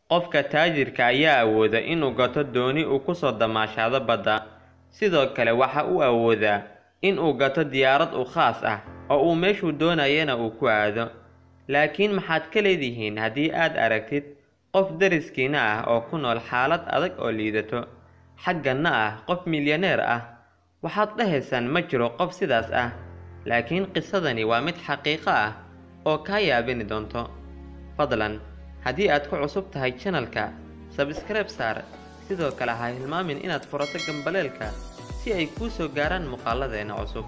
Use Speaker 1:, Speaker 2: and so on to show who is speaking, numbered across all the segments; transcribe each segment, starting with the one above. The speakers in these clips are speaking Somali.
Speaker 1: qofka taajirka ayaa awooda inuu gato dooni uu ku soo damaashaado badda sidoo kale waxa uu awoodaa in uu gato diyaarad u khaas ah oo uu meeshuu doonayana uu ku aado laakiin maxaad ka leedihiin haddii aad aragtid qof dariskiina ah oo ku nool xaalad adag oo liidato xagganna ah qof milyaneer ah waxaad dhahaysaan ma jiro qof sidaas ah laakiin qisadani waa mid xaqiiqo ah oo kaa yaabini doonto fadlan haddii aad ku cusub tahay janalka sabskribe saar sidoo kale ha hilmaamin inaad furato gambaleelka si ay kuu soo gaaraan muuqaaladeena cusub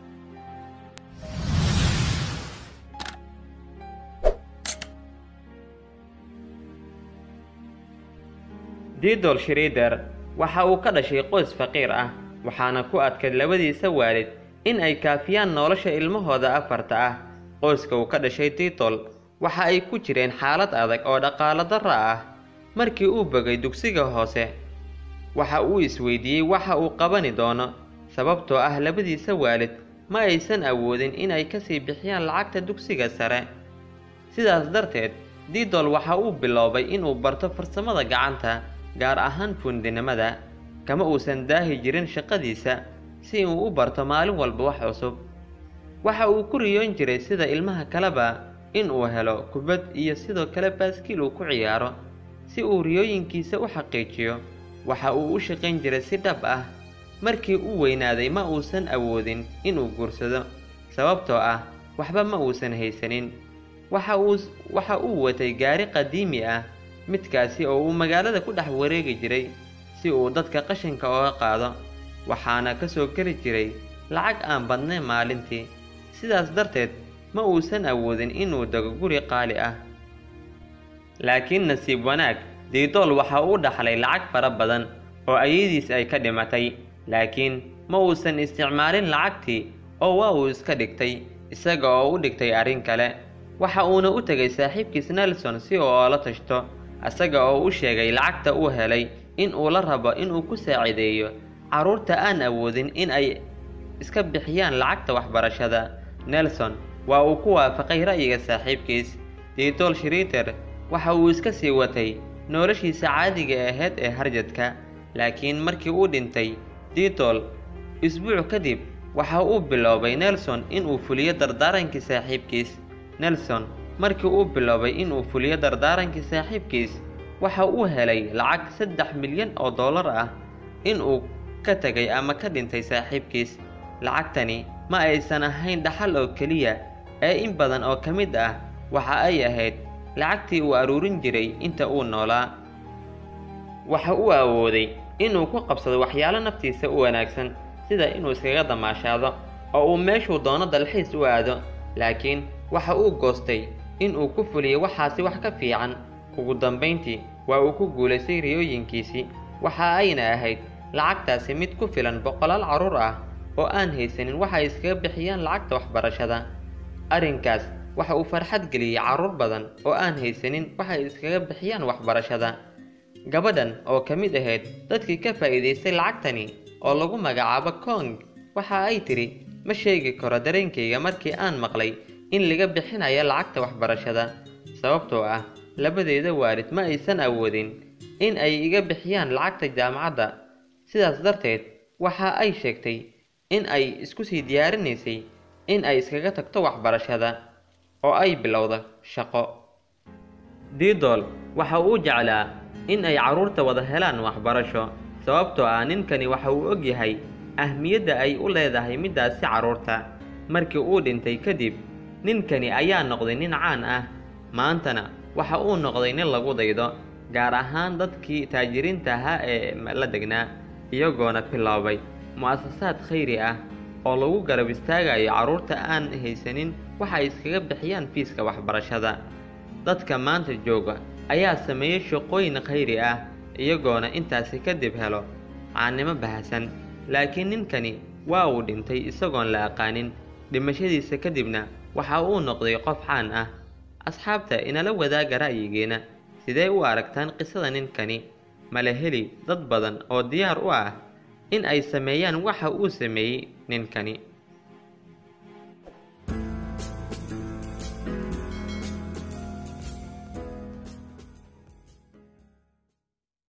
Speaker 1: diidol shrider waxa uu ka dhashay qoys faqiir ah waxaana ku adkayd labadiisa waalid in ay kaafiyaan nolosha ilmahooda afarta ah qoyska uu ka dhashay diidol waxa ay ku jireen xaalad adag oo dhaqaalo darra ah markii uu bogay dugsiga hoose waxa uu isweydiiyey waxa uu qabani doono sababtoo ah labadiisa waalid ma aysan awoodin inay kasii bixiyaan lacagta dugsiga sare sidaas darteed diidol waxa uu biloobay inuu barto farsamada gacanta gaar ahaan fundinimada kama uusan daahi jirin shaqadiisa si uu u barto maalin walba wax cusub waxa uu ku riyoon jiray sida ilmaha kaleba in uu helo kubad iyo sidoo kale baaskiil uu ku ciyaaro si uu riyooyinkiisa u xaqiijiyo waxa uu u shaqayn jiray si dhab ah markii uu weynaaday ma uusan awoodin inuu guursado sababtoo ah waxba ma uusan haysanin waxa uu waxa uu watay gaari qadiimi ah midkaasi oo uu magaalada ku dhex wareegi jiray si uu dadka qashinka ooga qaado waxaana ka soo geli jiray lacag aan badnayn maalintii sidaas darteed ma uusan awoodin inuu dego guri qaali ah laakiin nasiib wanaag diidool waxa uu dhaxlay lacag fara badan oo ayadiis ay ka dhimatay laakiin ma uusan isticmaalin lacagtii oo waa uu iska dhigtay isaga oo u dhigtay arrin kale waxa uuna u tegay saaxiibkiis nelson si uu oola tashto isaga oo u sheegay lacagta uu helay in uu la rabo inuu ku saacideeyo carruurta aan awoodin in ay iska bixiyaan lacagta waxbarashada nelson waa uu ku waafaqay ra'yiga saaxiibkiis diidol shriiter waxa uu iska sii watay noloshiisa caadiga ahayd ee harjadka laakiin markii uu dhintay diidol isbuuc kadib waxa uu biloobay nelson inuu fuliyo dardaarankii saaxiibkiis nelson markii uu biloobay inuu fuliyo dardaarankii saaxiibkiis waxa uu helay lacag saddex milyan oo dollar ah inuu ka tegay ama ka dhintay saaxiibkiis lacagtani ma aysan ahayn dhaxal oo keliya ee in badan oo ka mid ah waxa ay ahayd lacagtii uu aruurin jiray inta uu noolaa waxa uu awooday inuu ku qabsado waxyaalo naftiisa u wanaagsan sida inuu iskaga damaashaado oo uu meeshuu doono dalxiis u aado laakiin waxa uu goostay inuu ku fuliyo waxaasi wax ka fiican ugu dambayntii waa uu ku guulaystay riyooyinkiisii waxa ayna ahayd lacagtaasi mid ku filan boqolaal carruur ah oo aan haysanin waxay iskaga bixiyaan lacagta waxbarashada arrinkaas waxa uu farxad geliyey carruur badan oo aan haysanin waxay iskaga bixiyaan waxbarashada gabadhan oo ka mid ahayd dadkii ka faa'iidaystay lacagtani oo lagu magacaabo kong waxa ay tidhi ma sheegi karo dareenkayga markii aan maqlay in laga bixinayo lacagta waxbarashada sababtoo ah labadeeda waalid ma aysan awoodin in ay iga bixiyaan lacagta jaamacadda sidaas darteed waxa ay sheegtay in ay isku sii diyaarinaysay in ay iskaga tagto waxbarashada oo ay bilowdo shaqo diidol waxa uu jeclaa in ay carruurta wada helaan waxbarasho sababtoo ah ninkani waxa uu og yahay ahmiyadda ay u leedahay middaasi carruurta markii uu dhintay kadib ninkani ayaa noqday nin caan ah maantana waxa uu noqday nin lagu daydo gaar ahaan dadkii taajiriinta ahaa ee la degnaa iyagoona biloobay mu'asasaad khayri ah oo lagu garab istaagayo carruurta aan haysanin waxa ay iskaga bixiyaan fiiska waxbarashada dadka maanta jooga ayaa sameeyey shaqooyin khayri ah iyagoona intaasi kadib helo caannimo bahasan laakiin ninkani waa uu dhintay isagoon la aqaanin dhimashadiisa kadibna waxa uu noqday qof caan ah asxaabta inala wadaaga ra'yigeena sidee u aragtaan qisada ninkani mala heli dad badan oo diyaar u ah in ay sameeyaan waxa uu sameeyey ninkani